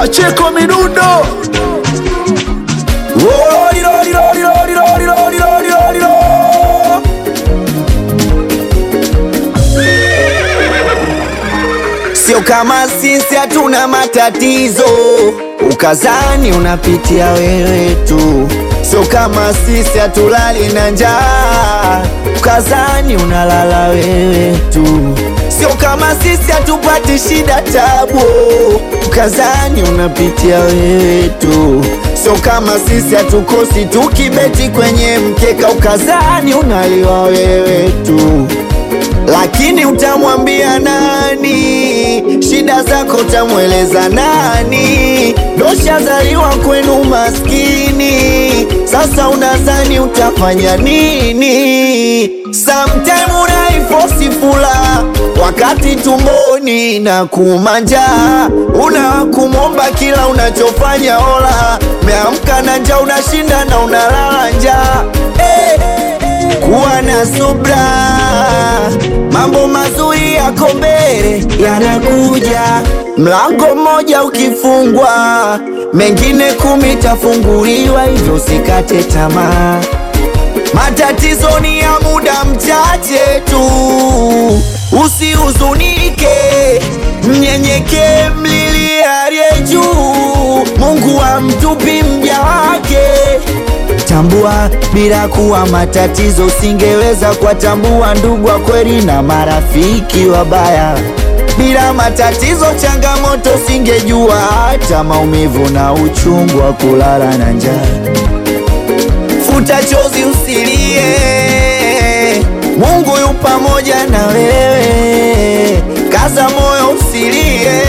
Pacheko Midundo. Lori, lori, lori, lori, lori, lori, lori, lori, lori. Sio kama sisi hatuna matatizo, ukazani unapitia wewe tu. Sio kama sisi hatulali na njaa, ukazani unalala wewe tu. Sio kama sisi hatupati shida tabu, ukazani unapitia wewe tu. Sio kama sisi hatukosi tukibeti kwenye mkeka, ukazani unaliwa wewe tu lakini utamwambia nani? Shida zako utamweleza nani? Doshazaliwa kwenu maskini, sasa unadhani utafanya nini? Sometime unaifosi fula wakati tumboni na kumanja, una kumwomba kila unachofanya ola, meamka na njaa, unashinda na unalala njaa hey. Kuwa na subra, mambo mazuri yako mbele yanakuja. Mlango mmoja ukifungwa, mengine kumi tafunguliwa, hivyo usikate tamaa. Matatizo ni ya muda mchache tu, usihuzunike, mnyenyekee, mlilie aliye juu. Mungu hamtupi mja wake. Tambua bila kuwa matatizo, usingeweza kuwatambua ndugu wa kweli na marafiki wabaya. Bila matatizo, changamoto, usingejua hata maumivu na uchungu wa kulala na njaa. Futa chozi, usilie, Mungu yu pamoja na wewe. Kaza moyo, usilie,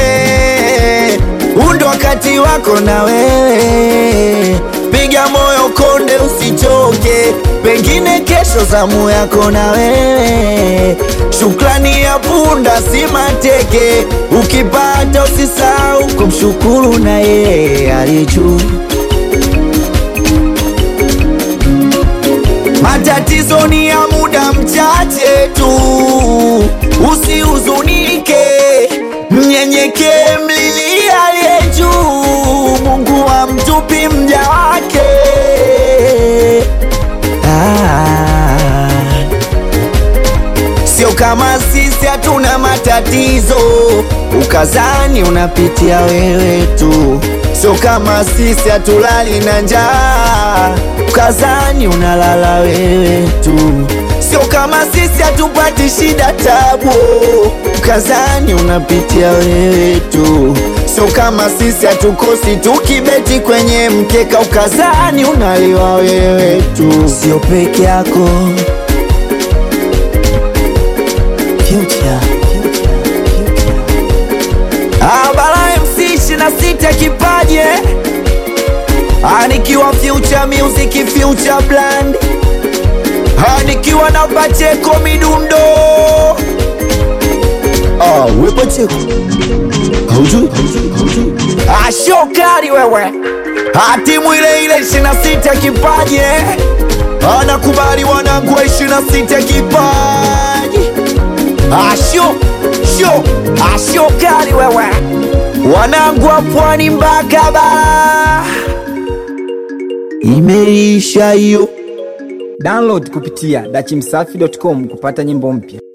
huu ndo wakati wako na wewe. Piga moyo konde, usichoke, pengine kesho zamu yako na wewe. Shukrani ya punda si mateke, ukipata usisahau kumshukuru na yeye aliye juu. Matatizo ni ya muda mchache tu, usihuzunike, mnyenyekee, mlilie aliye juu. Mungu hamtupi mja wake. Ah. Sio kama sisi hatuna matatizo, ukazani unapitia wewe tu. Sio kama sisi hatulali na njaa, ukazani unalala wewe tu. Sio kama sisi hatupati shida tabu, ukazani unapitia wewe tu. Sio kama sisi hatukosi tukibeti kwenye mkeka, ukazani unaliwa wewe tu. Sio peke yako Future. Abara MC 26 kipaje Anikiwa Future Music Future Brand Anikiwa na Pacheko Midundo Ah, we Pacheko Haujui? Ashokari wewe Hatimu ile ile 26 kipaje Anakubali wanangu wa 26 kipaji Asho, sho, asho kali wewe Wanangu wa pwani mpaka bara Imeisha hiyo Download kupitia dachimsafi.com kupata nyimbo mpya.